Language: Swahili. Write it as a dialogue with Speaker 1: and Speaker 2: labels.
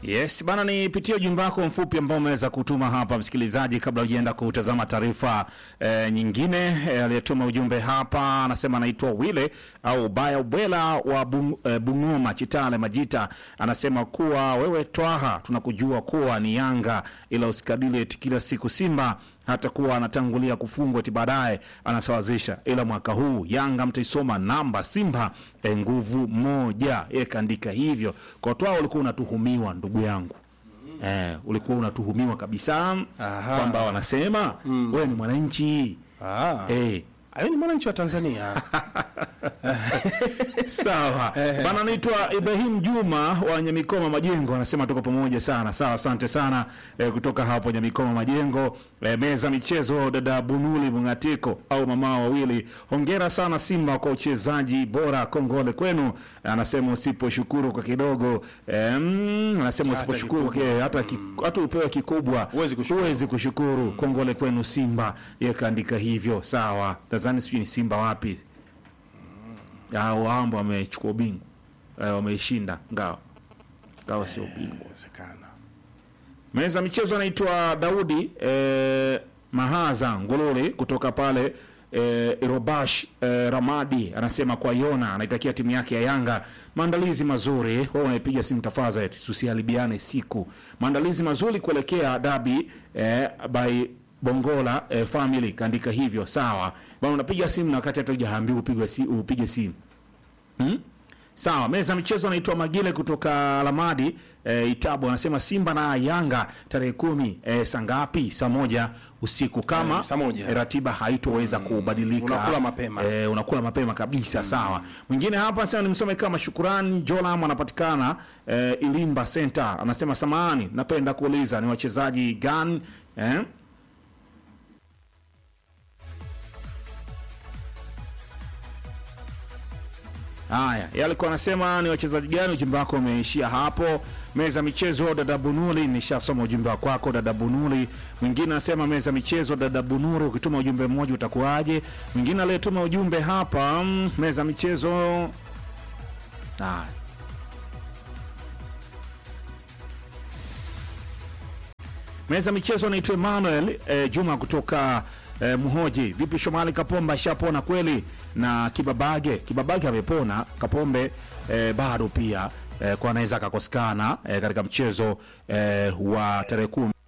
Speaker 1: Yes bana, nipitie ujumbe wako mfupi ambao umeweza kutuma hapa msikilizaji, kabla hujaenda kutazama taarifa e, nyingine. E, aliyetuma ujumbe hapa anasema anaitwa Wile au Baya Ubwela wa Bung, e, Bungoma Chitale Majita, anasema kuwa wewe Twaha, tunakujua kuwa ni Yanga, ila usikadili eti kila siku Simba hata kuwa anatangulia kufungwa eti baadaye anasawazisha, ila mwaka huu Yanga mtaisoma namba Simba e, nguvu moja. Yeye kaandika hivyo kwa Twaha, ulikuwa unatuhumiwa ndugu yangu eh, ulikuwa unatuhumiwa kabisa
Speaker 2: Aha.
Speaker 1: kwamba wanasema wewe ni mwananchi
Speaker 2: Ah.
Speaker 1: eh,
Speaker 2: Ayo ni mwananchi wa Tanzania.
Speaker 1: Sawa bana, naitwa Ibrahim Juma wa Nyamikoma Majengo, anasema tuko pamoja sana. Sawa, asante sana eh, kutoka hapo Nyamikoma Majengo. Eh, meza michezo, dada Bunuli Mungatiko au mama wawili, hongera sana Simba kwa uchezaji bora, kongole kwenu. Anasema usiposhukuru kwa kidogo eh, mm, anasema
Speaker 2: Hata
Speaker 1: usiposhukuru kwa
Speaker 2: kikubwa.
Speaker 1: ki- hata ki- hata upewe kikubwa
Speaker 2: Huwezi kushukuru.
Speaker 1: huwezi kushukuru. Kongole kwenu Simba, yeye kaandika hivyo. Sawa, nadhani sijui ni Simba wapi au ambao wamechukua ubingwa eh, wameishinda ngao ngao sio ubingwa.
Speaker 2: Inawezekana.
Speaker 1: Meza michezo anaitwa Daudi eh, Mahaza Ngululi kutoka pale eh, Irobash eh, Ramadi anasema kwa Yona anaitakia timu yake ya Yanga maandalizi mazuri. Wewe unaipiga simu tafadhali, tusiharibiane siku. Maandalizi mazuri kuelekea dabi eh, by Bongola eh, family kaandika hivyo. Sawa bwana, unapiga simu na wakati hata hujaambiwa upige si, upige simu Hmm? Sawa, meza michezo anaitwa Magile kutoka Lamadi e, Itabu anasema Simba na Yanga tarehe kumi e, saa ngapi? Saa moja usiku kama
Speaker 2: Eh, saa moja.
Speaker 1: e, ratiba haitoweza kubadilika.
Speaker 2: Unakula mapema.
Speaker 1: E, unakula mapema kabisa. Sawa. Mwingine hapa sasa nimsome kama Shukurani Jolam anapatikana e, Ilimba Center anasema samahani, napenda kuuliza ni wachezaji gani eh? Haya, yeye alikuwa anasema ni wachezaji gani. Ujumbe wako umeishia hapo. Meza michezo, dada Bunuli, nishasoma ujumbe wa kwako dada Bunuli. Mwingine anasema meza michezo, dada Bunuri, ukituma ujumbe mmoja utakuwaje? Mwingine aliyetuma ujumbe hapa, mm, meza michezo. Haya. Meza michezo naitwa Emmanuel eh, Juma kutoka eh, Mhoji. Vipi Shomali Kapombe ashapona kweli? Na Kibabage, Kibabage amepona, Kapombe eh, bado pia eh, kwa anaweza akakosekana eh, katika mchezo eh, wa tarehe kumi